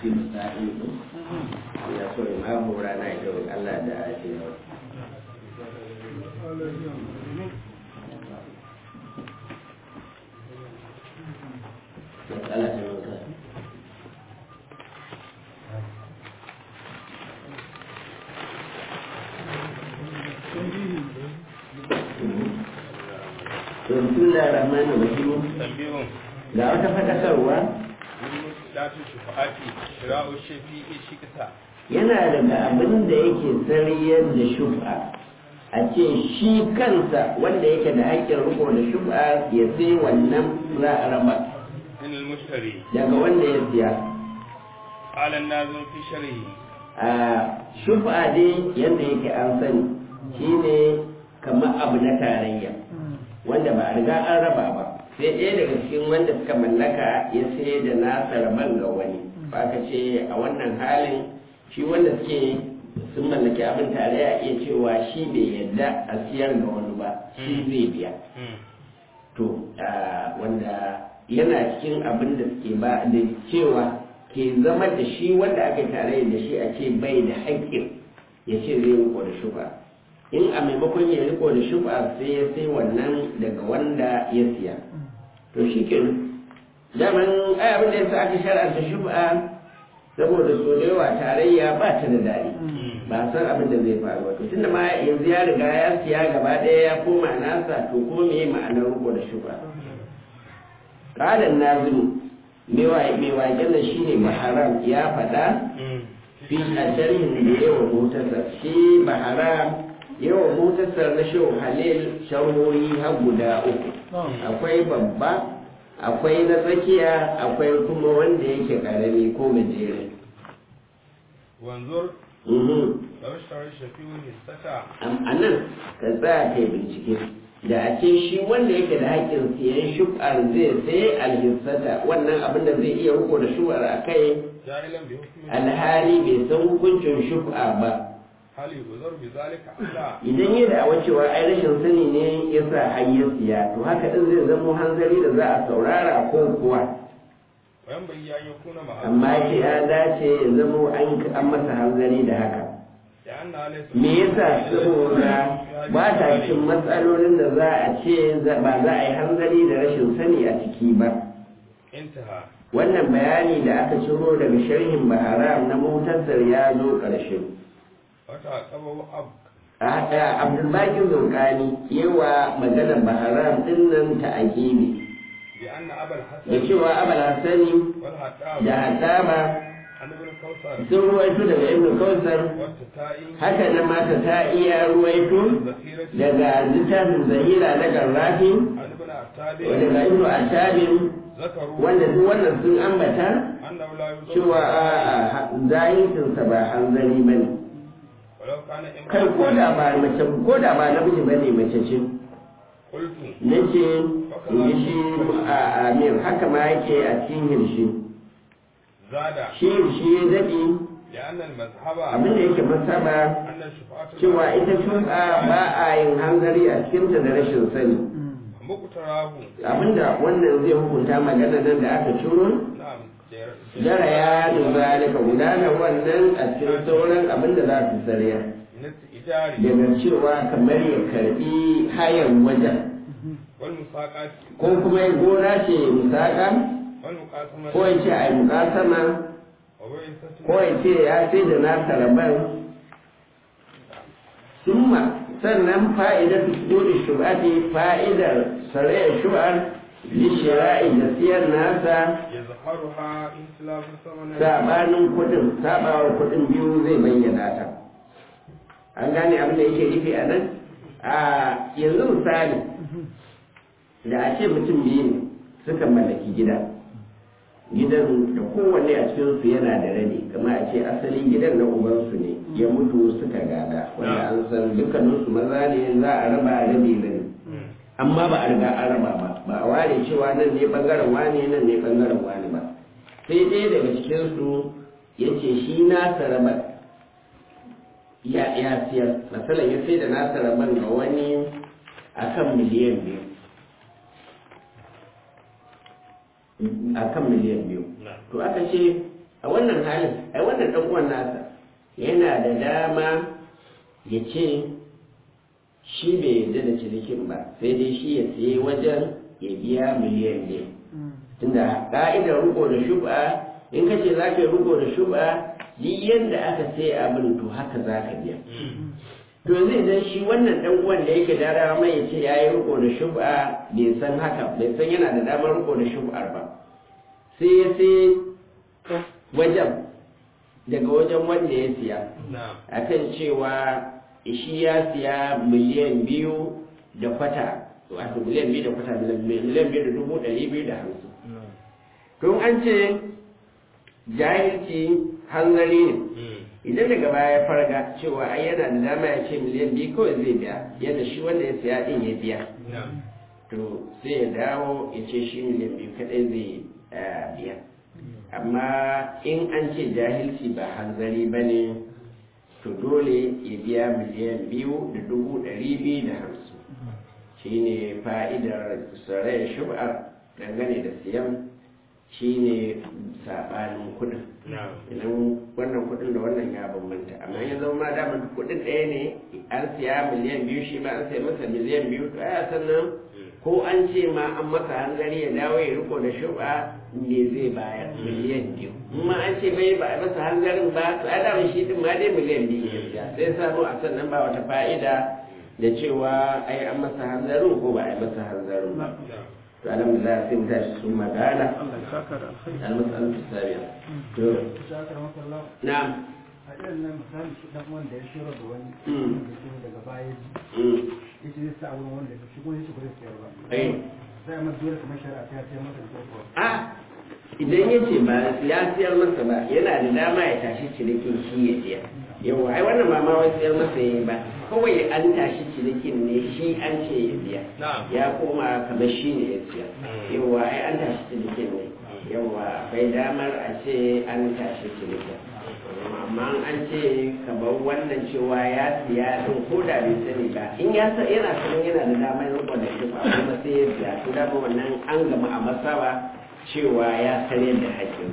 shi misali ne ya so ya mamu rana ita wani Allah da ake yawa matsala ta wanka Bismillah ar-Rahman ar-Rahim tambihun ga wata fadakarwa lati shufa'ati shira'u shafi'i shikta yana daga abin da yake sariyar da shub'a a ce shi kansa wanda yake da haƙƙin riko da shub'a ya sai wannan za a raba min al-mushtari daga wanda ya siya ala nazim fi sharhi a shub'a dai yadda yake an sani shine kamar abu na tarayya wanda ba a riga an raba ba sai ɗaya daga cikin wanda suka mallaka ya sai da nasa raban ga wani ba ka ce a wannan halin shi wanda suke sun mallaki abin tare ya iya cewa shi bai yadda a siyar ga wani ba shi zai biya to wanda yana cikin abin da suke ba da cewa ke zama da shi wanda aka yi tare da shi a ce bai da haƙƙin ya ce zai riko da shuba in a maimakon ya riko da shuba sai ya sai wannan daga wanda ya siya to shi ke daman ai abin da ya sa aka shar'anta shuba saboda so da yawa tarayya ba ta da daɗi ba san abin da zai faru ba to tunda ma yanzu ya riga ya siya gaba ɗaya ya koma nasa to ko me ma'anar riko da shuba ƙalan nazimu mai waƙen da shi ne maharam ya faɗa fi a sharhin da yawa motarsa shi maharam yawa motarsa na shehu halil sharhohi har guda uku akwai babba akwai na tsakiya akwai kuma wanda yake ƙarami ko gajere wanzur Mhm. law shara shafi'u hissata a nan ka tsaya kai bincike da a ce shi wanda yake da haƙƙin siyan shub'ar zai sai alhissata wannan abin da zai iya riko da shub'ar a kai ja'ilan bi hukmi alhali bai san hukuncin shub'a ba hal yuzar bi zalika alla idan yi da cewa ai rashin sani ne ya sa hanyar siya to haka din zai zamo hanzari da za a saurara ko kuwa wa yanbaghi an yakuna ma'a amma shi ya dace ya zamo an an masa hanzari da haka لأن ليس me yasa saboda ba ta cikin matsalolin da za a ce za- ba za a yi hanzari da rashin sani a ciki ba انتهى wannan bayani da aka ciro daga sharhin baharam na mutasar ya zo ƙarshe وتعقبه أب a haka abdulbaki zurkani yawa maganar baharam din nan ta agibi بأن أبا da الحسن cewa abal hassani والحطاب da haddaba عن ابن كوثر sun ruwaito daga ibnu kausar والتتائي haka nan mata ta iya ruwaito ذخيرة daga littafin zahira na garrafi عن ابن عتاب daga ibnu ashabin ذكروا wanda duk wannan sun ambata أنه لا يزور cewa a zahirinsa ba hanzari ba ne ولو كان kai ko da ba mace ko da ba namiji ba ne mace ce قلت na ce in yi shi a amir haka ma yake a cikin hirshi زاد shi hirshi ya daɗi لأن المذهب abin da yake masaba أن الشفاعة cewa ita shuka ba a yin hanzari a cikinta da rashin sani مقتراه abinda wannan zai hukunta magana nan da aka ciro نعم جر- jara ya duba daga gudanar wannan a cikin sauran abinda za su tsariya من الإيجار daga cewa kamar ya karbi hayan wajen والمساقات ko kuma ya gona ce musaka والمقاسمة ko ya ce a yi mukasama وبعثة ko ya ce ya sai da nasa rabar summa sannan fa'idar dole shubati fa'idar sarayar shubar lishira'i da siyar nasa يظهرها انسلاف ثمن sabanin kudin sabawar kudin biyu zai bayyana ta an gane abin da yake nufi a nan a yanzu misali da a ce mutum biyu ne suka mallaki gida gidan da kowanne a cikinsu yana da rabi kama a ce asalin gidan na ubansu ne ya mutu suka gada wanda an san dukkaninsu maza ne za a raba rabi rabi amma ba a riga an raba ba ba a ware cewa nan ne bangaren wane nan ne bangaren wane ba sai ɗaya daga cikinsu ya ce shi nasa rabar ya ya siyar masalan ya sai da nasa rabar ga wani akan miliyan biyu akan miliyan biyu to aka ce a wannan halin ai wannan dan uwan nasa yana da dama ya ce shi bai yarda da cinikin ba sai dai shi ya siye wajen ya biya miliyan ne tunda ka'idar riko da shub'a in ka ce za ka yi riko da shub'a duk yadda aka sai abin to haka za ka biya to yanzu idan shi wannan dan uwan da yake da dama mai ya ce ya yi riko da shub'a bai san haka bai san yana da damar riko da shub'ar ba sai ya sai wajen daga wajen wanda ya siya na'am akan cewa shi ya siya miliyan biyu da kwata wato miliyan biyu da kwata miliyan biyu da dubu ɗari biyu da hamsin tun an ce jahilci hanzari ne idan daga baya ya farga cewa ai yana da dama ya ce miliyan biyu kawai zai biya yadda shi wanda ya siya din ya biya na'am to sai ya dawo ya ce shi miliyan biyu kadai zai eh, biya amma in an ce jahilci ba hanzari ba ne to dole ya biya miliyan biyu da dubu ɗari biyu da hamsin shi ne fa'idar sarai shub'ar dangane da siyan shi ne saɓanin kuɗin na'am idan wannan kuɗin da wannan ya bambanta amma ya zama ma damar kuɗin ɗaya ne an siya miliyan biyu shi ma an siya masa miliyan biyu to aya sannan ko an ce ma an masa hanzari ya dawo ya riko da shuba ne zai bayar miliyan biyu amma an ce bai ba a masa hanzarin ba to a dama shi din ma dai miliyan biyu ya siya sai samu a sannan ba wata fa'ida da cewa ai an masa hanzarin ko ba a yi masa hanzarin ba na'am to alhamdulillah sai mu tashi sun magana Allah ya saka da alkhairi almasalatu sabiya to shakar masallah na'am a irin nan misali shi dan wanda ya shiro da wani Mm. da ke daga baya ji mm. yace zai sa wurin wanda shi kuma yace ba zai sayar ba Eh. zai amma dole kamar shari'a ta sayar masa da kuwa a idan ya ce ba ya siyar masa ba yana da dama ya tashi cinikin shi ya siya yawa ai wannan ba ma wai siyar masa ya ba kawai an tashi cinikin ne shi an ce ya biya na'am ya koma kamar shi ne ya siya Mm. yawa ai an tashi cinikin ne yawa akwai damar a ce an tashi cinikin amma an ce kamar wannan cewa ya siya din ko da bai sani ba in ya sa yana sanin yana da damar rikon da shi ba kuma sai ya biya to dama wannan an gama a masaba cewa ya sarye da haƙƙin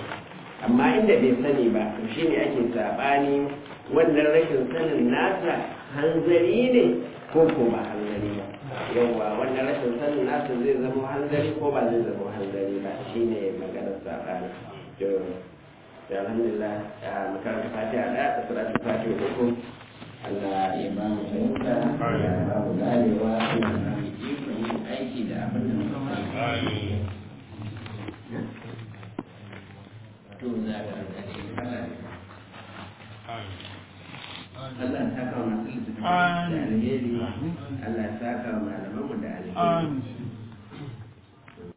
amma inda bai sani ba to shine ake sabani wannan rashin sanin nasa hanzari ne ko ko ba hanzari ba yawwa wannan rashin sanin nasa zai zama hanzari ko ba zai zama hanzari ba shine maganar sabani to da alhamdulillah a makarantar fatiha da da salatu fatiha da ku Allah ya ba mu fahimta ya ba mu ganewa ya ba mu iko yin aiki da abin da muka fahimta amin to za ka gani Allah amin Allah ya saka wa masu littattafai da alheri Allah ya saka wa malamanmu da alheri Amin.